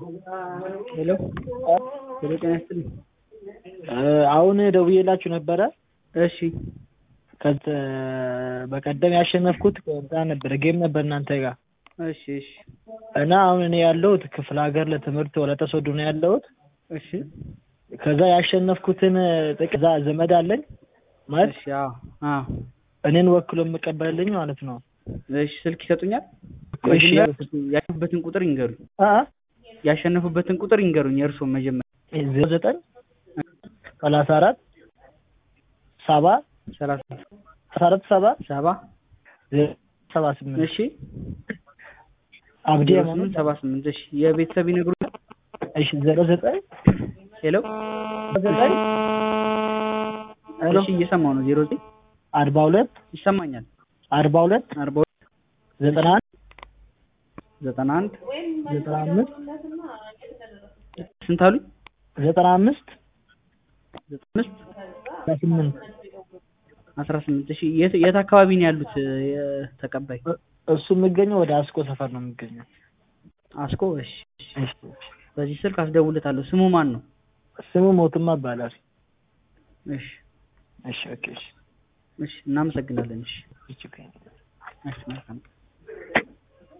ሄሎ ሄሎ ጤና ይስጥልኝ። አሁን ደውዬላችሁ ነበረ። እሺ ከዚ በቀደም ያሸነፍኩት እንትን ነበረ ጌም ነበር እናንተ ጋር እሺ እሺ እና አሁን እኔ ያለሁት ክፍለ ሀገር ለትምህርት ወላይታ ሶዶ ነው ያለሁት። እሺ ከዛ ያሸነፍኩትን ጥቅዛ ዘመድ አለኝ ማለት እሺ አዎ አዎ እኔን ወክሎ የምቀበልልኝ ማለት ነው። እሺ ስልክ ይሰጡኛል? እሺ ያሸነፉበትን ቁጥር ይንገሩኝ። አ ያሸነፉበትን ቁጥር ይንገሩኝ። የእርስዎን መጀመሪያ ዜሮ ዘጠኝ ሰላሳ አራት ሰባ ሰላሳ አስራ አራት ሰባ ሰባ ሰባ ስምንት እሺ አብዲ ዜሮ ሃይማኖት ስምንት ሰባ ስምንት እሺ የቤተሰብ ይነግሩኝ። እሺ ዜሮ ዘጠኝ ሄሎ ዘጠኝ ሄሎ እሺ እየሰማሁ ነው። ዜሮ ዘጠኝ አርባ ሁለት ይሰማኛል። አርባ ሁለት አርባ ሁለት ዘጠና አንድ ዘጠና አንድ ዘጠና አምስት ስንት አሉኝ? ዘጠና አምስት ዘጠና አምስት አስራ ስምንት አስራ ስምንት እሺ የት የት አካባቢ ነው ያሉት ተቀባይ? እሱ የሚገኘው ወደ አስኮ ሰፈር ነው የሚገኘው። አስኮ እሺ እሺ። እሺ በዚህ ስልክ አስደውልታለሁ። ስሙ ማን ነው? ስሙ ሞትማ ይባላል። እሺ እሺ ኦኬ እሺ እሺ እናመሰግናለን። እሺ እሺ እሺ መልካም